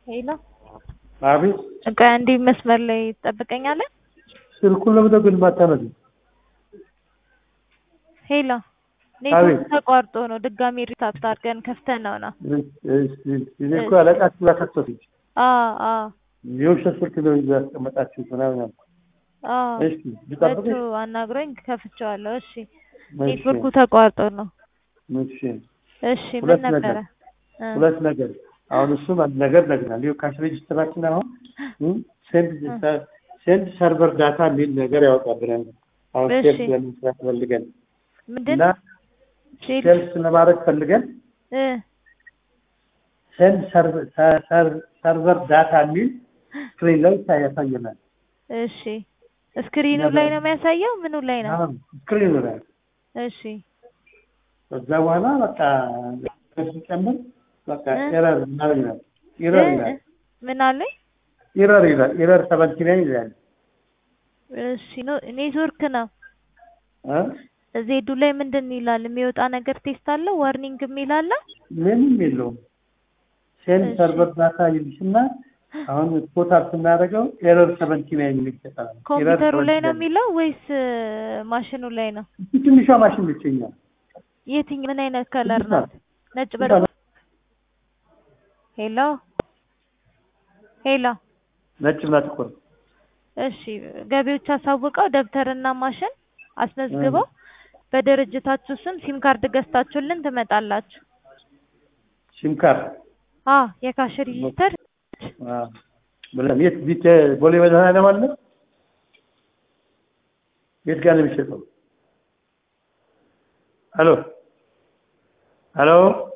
ሄሎ አቤት በቃ እንዲህ መስመር ላይ ትጠብቀኛለህ? ስልኩን ለምን ግን ማታነሱ? ሄሎ አቤት። ኔትወርክ ተቋርጦ ነው። ድጋሚ ሪስታርት አድርገን ከፍተን ነው ነው። እኔ እኮ አለቃችሁ ጋር ከሰሱኝ። አዎ አዎ የውሸት ስልክ ነው ይዘው ያስቀመጣችሁት ምናምን አልኩ። አዎ እሺ ልጠብቅሽ? መቶ አናግሮኝ ከፍቼዋለሁ። እሺ እሺ፣ ኔትወርኩ ተቋርጦ ነው። እሺ። እሺ ምን ሁለት ነበረ? ነገር እ ሁለት ነገር አሁን እሱም አንድ ነገር ነግናል። ይኸው ካሽ ሬጅስትራችን አሁን እም፣ ሴንድ ሴንድ ሰርቨር ዳታ የሚል ነገር ያወጣብናል። አሁን እሺ። ሴልስ ለመስራት ፈልገን ምንድን እና ሴል ሴልስ ለማድረግ ፈልገን እ ሴንድ ሰርቨር ዳታ የሚል ስክሪን ላይ ያሳየናል። እሺ ስክሪኑ ላይ ነው የሚያሳየው? ምኑ ላይ ነው? አሁን ስክሪኑ ላይ እሺ ከዛ በኋላ በቃ ሲጨምር በቃ እ? ኤረር ምናምን ይላል። ኤረር እ? ይላል። ምን አለኝ? ኤረር ይላል። ኤረር ሰቨንቲ ናይን ይላል። እሺ ኖ ኔትወርክ ነው። እ? ዜዱ ላይ ምንድን ይላል? የሚወጣ ነገር ቴስት አለው? ዋርኒንግ የሚል አለ? ምንም የለውም። ሴንድ እሺ። ሰርቨር ዳታ ይልሽና አሁን ቶታል ስናደርገው ኤረር ሰቨንቲ ናይን የሚል ይሰጣል። ኮምፒውተሩ ላይ ነው የሚለው ወይስ ማሽኑ ላይ ነው? ትንሿ ማሽን ብቸኛል። የትኝ ምን አይነት ከለር ትንሿ ናት? ነጭ በ ሄሎ ሄሎ ነጭና ጥቁር እሺ ገቢዎች አሳውቀው ደብተርና ማሽን አስመዝግበው በድርጅታችሁ ስም ሲም ካርድ ገዝታችሁልን ትመጣላችሁ። ሲም ካርድ አ የካሽ ሬጂስተር አ፣ ብለን የት ቢት ቦሌ መድኃኒዓለም አለ? የት ጋር ነው የሚሸጠው? ሄሎ ሄሎ